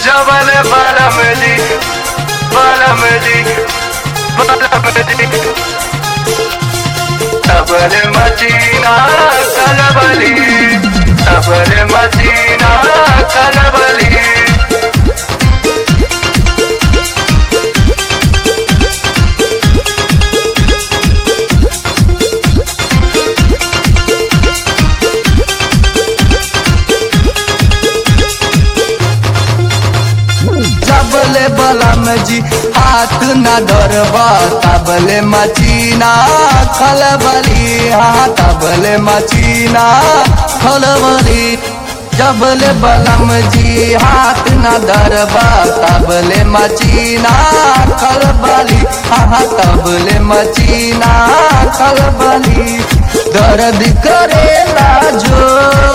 जबल बलमली बलमली बलमली तबल मचीना कलबली तबल मचीना कलबली जबले बलम जी हाथ न धरबा तबले मचीना खलबली हाँ तबले मचीना खलबली जबले बलम जी हाथ न धरबा तबले मचीना खलबली हाँ तबले मचीना खलबली दर्द करेला जो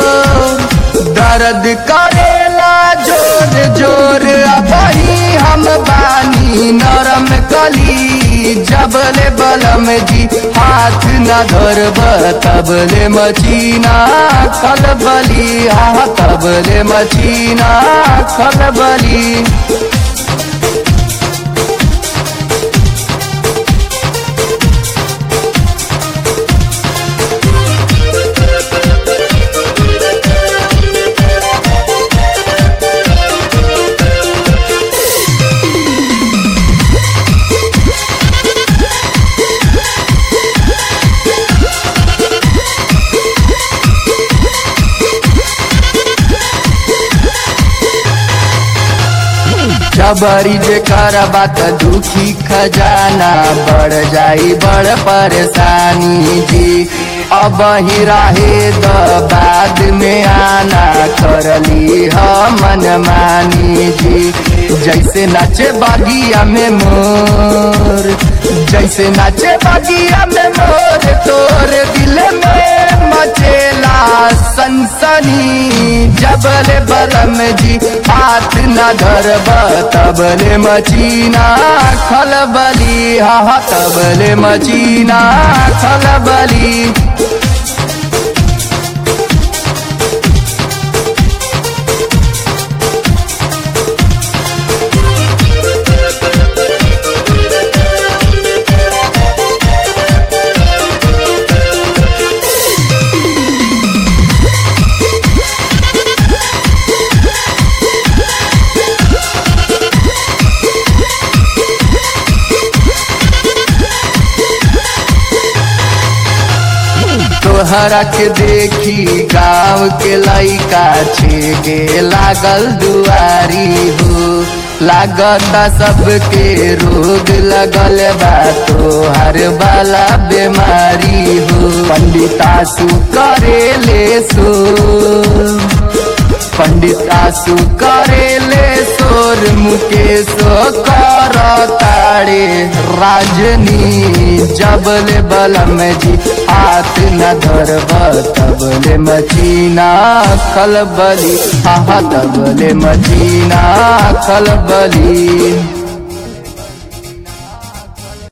दर्द करेला जोर जोर अबही हम बानी नरम कली जबले बलम जी हाथ न धरब तबले मचीना खलबली हा तबले मचीना खलबली जबरी जे करबा त दुखी खजाना बढ़ जाई बड़ परेशानी जी अब ही रहे द बाद में आना करली हम मन मानी जी जैसे नाचे बागिया में मोर जैसे नाचे बागिया में मोर तोर दिल में मचेला सनसनी जबले बलम जी हाथ न धरब तबले मचीना खलबली हा तबले मचीना खलबली तोहरा के देखी गाँव के लइका छेगे लागल दुआरी हो लागता सबके रोग लगल बा तोहर वाला बीमारी हो पंडितासु करेले सो पंडितासु करेले सोर मुकेशो कर ताड़े राजनी जबले बलम जी हाथ न धरब तबले मचीना खलबली हा तबले मचीना खलबली